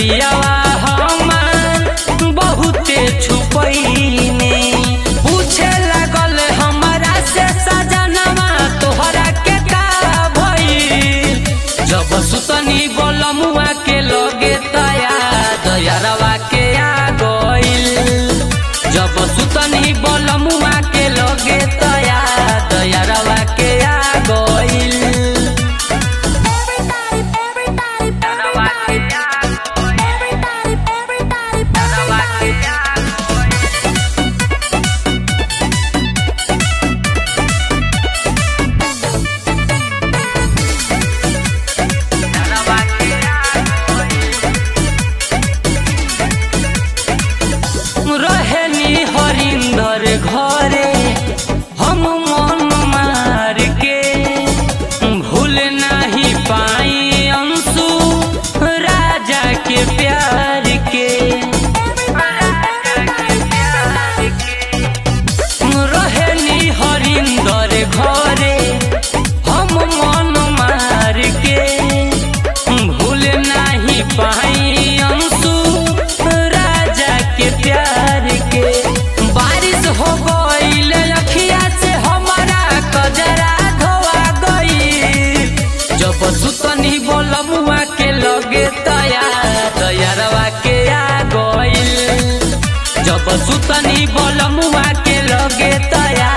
पियावा हमार बहुते छुपैने पूछे लागल हमरा से सजनवा तोहरा के का भइल जब सुतनी बोलमुआ के लगे तया दयारवा के आ गइल जब सुतनी बोलमुआ के लगे तया दयारवा के आ गइल दयारवा के आ गइल दयारवा के आ गइल दयारवा के आ गइल रहेनी हरिंदर घरे हम मन मार के भूल नहीं पाई अंशु राजा के प्यार के रहेनी हरिंदर घरे हम मन मार के भूल नहीं पाई अंशु राजा के प्यार के बारिश हो गईल अखिया से हमारा कजरा धोआ गई जब सुतनी बोलमुआ के लगे तया तैयारवा के आ गईल जब सुतनी बोलमुआ के लगे तया